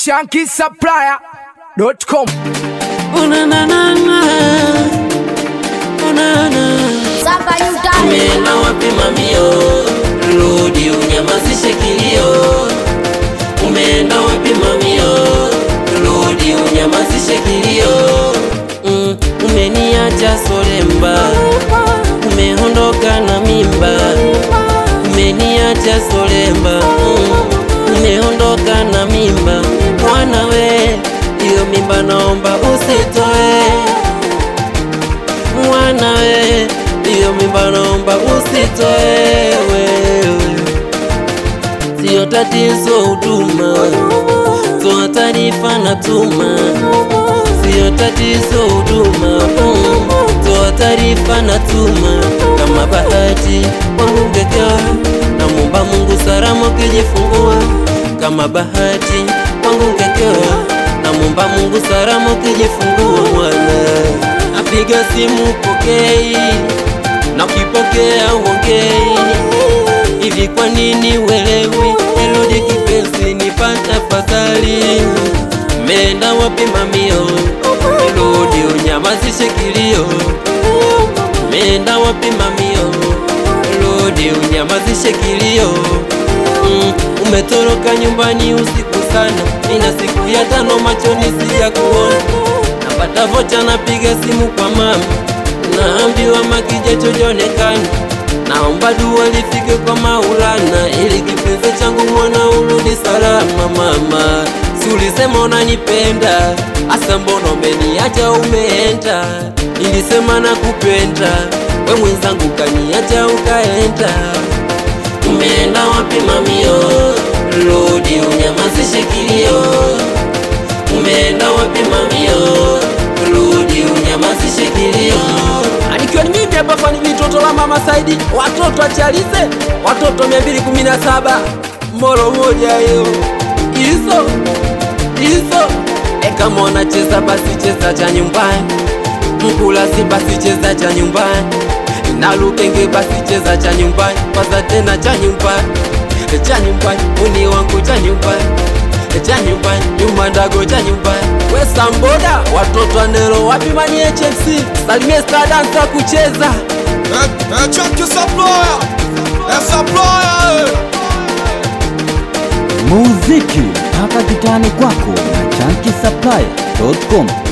shankisupplier.com. Samba yutani Umeenda wapi mamio? Rudi unyamazishe kilio. Umeenda wapi mamio? Rudi unyamazishe kilio. Mm, umeniacha solemba, umeondoka na mimba. Umeniacha solemba, mm, umeondoka na mimba. Mwana we, hiyo mimba naomba usitoe mwana we, hiyo mimba naomba usitoe wewe. Sio tatizo huduma, toa taarifa na tuma. Sio tatizo huduma, mm, toa taarifa na tuma. Kama bahati wangu ungekewa, namwomba Mungu salama ukijifungua. Kama bahati wangu ungekewa, namwomba Mungu salama ukijifungua mwana napiga simu pokei, na ukipokea uongei. Hivi kwa nini uelewi? Nirudi kipenzi, nipate afadhali. Umeenda wapi mamio? Nirudi unyamazishe kilio. Umeenda wapi mamio? Nirudi unyamazishe kilio. Mm, umetoroka nyumbani usiku sana, nina siku ya tano machoni sija kuona napata vocha, napiga simu kwa mama, naambiwa makijacho jonekana. Naomba dua lifike kwa Maulana, ili kipenzi changu mwana urudi salama. Mama, si ulisema unanipenda, asa mbona umeniacha umeenda? Nilisema nakupenda, we mwenzangu kaniacha ukaenda. Umeenda wapi mamio? Rudi unyamazishe kilio. Umeenda wapi mamio? Rudi unyamazishe kilio. Anikiwa ni mimi hapa fani mitoto la mama Saidi, watoto achalize, watoto 217 moro moja hiyo hizo hizo. E, kama unacheza basi cheza cha nyumbani, mkulasi basi cheza cha nyumbani, na Lukenge basi cheza cha nyumbani, kwanza tena cha nyumbani, E, cha nyumbani, uni wangu cha nyumbani E, cha nyumbani, nyuma ndago cha nyumbani, we samboda, watoto anelo wapi mani HMC, salimie star dancer kucheza Eh, eh, Chunky Supplier Eh, Supplier eh. muziki mpaka kitani kwako na chanki supplier.com